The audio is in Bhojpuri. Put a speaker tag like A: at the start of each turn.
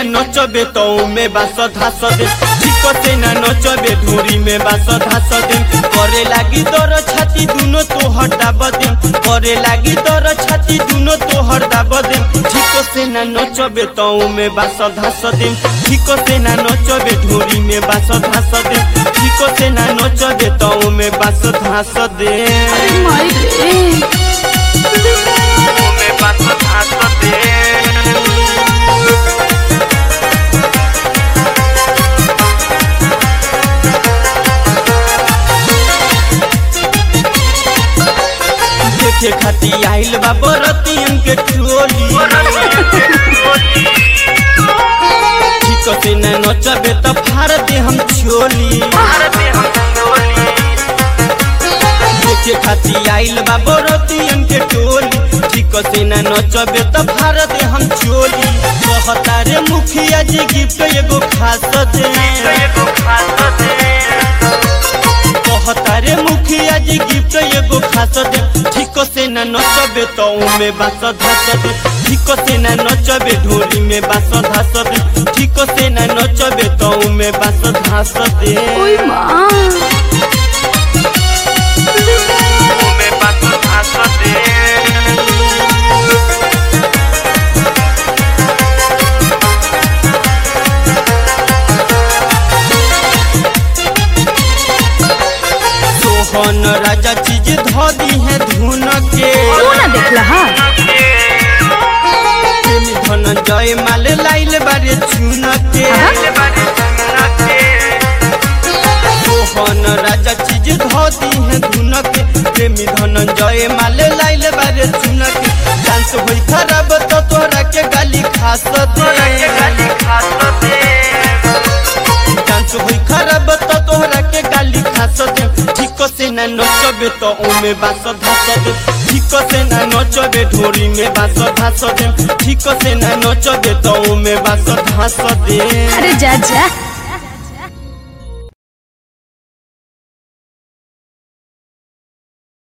A: नचबे तो में बास धास दे ठीक से ना नचबे ढोरी में बास धास दे करे लागी दर छाती दुनो तो हटा बदे करे लागी दर छाती दुनो तो हटा बदे ठीक से ना नचबे तो में बास धास दे ठीक से ना नचबे ढोरी में बास धास दे ठीक से ना नचबे तो में बास धास दे
B: अरे माई रे
A: में बास धास दे देखे खाती आइल बा बरतियन के टोली ठीक से न नचबे त फाड़ दे हम छोली देखे खाती आइल बा बरतियन के टोली ठीक से न नचबे त फाड़ दे हम छोली कहता रे मुखिया जी गिफ्ट एगो खास दे कहता रे मुखिया जी गिफ्ट एगो खास दे ठीक से न नचबे तो में बास धास दे ठीक से न नचबे ढोली में बास धास दे ठीक से न नचबे तो में बास धास दे
B: ओई माँ
A: में बास धास दे सोहन राजा चीज धो दी है धुन के
B: तू ना देखला हा
A: प्रेमी धनंजय माल लाइल बारे चुन के सोहन राजा चीज धोती है धुन के प्रेमी धनंजय माल लाइल बारे चुन के डांस होई खराब तो तोरा के गाली खास दे डांस होई खराब तो तोहरा के गाली खास दे ठीक से ना नचबे तो ओमे बास धास दे ठीक से ना नचबे ढोरी में बास धास दे ठीक से ना नचबे तो ओमे बास धास दे
B: अरे जा जा